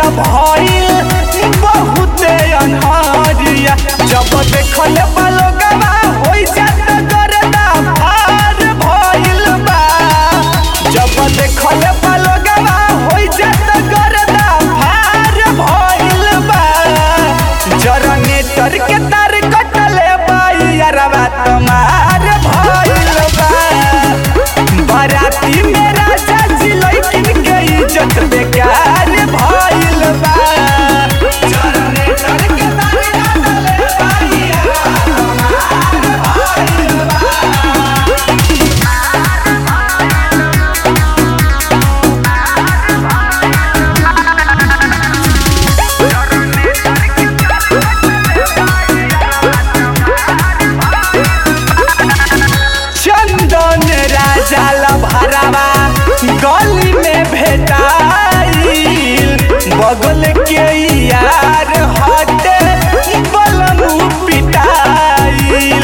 भइल बहुते अनहरिया जब देखल बलोगवा होइ जात करदा फार भइल बा जब देखल बलोगवा होइ जात करदा फार भइल बा जनरेटर के तार कटले बाइयरवा तमार भइल बा बाराती में राजा जी लइकिन के इज्जत बेकार भइल बा जनरेटर के तार कटले बाइयरवा तमार भइल बा चंदन राजा लभरावा गली में भेटाइल बगल के यार हटे बलमू पिटाइल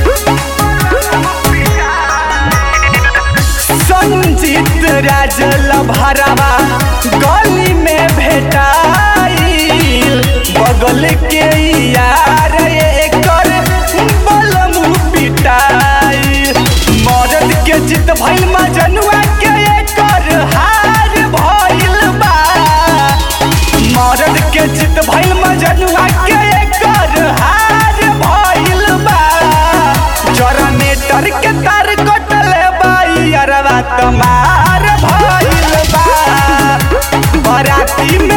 संजीत राज लभरावा गली में भेटाइल बगल के यार एकर बलमू पिटाइल मरद के जित भइल मजनुआ के एकर हार भइल बा मरद के जित भइल मजनुआ के एकर हार भइल बा जनरेटर के तार कटले बाई अरवा तमार भइल बा बराती में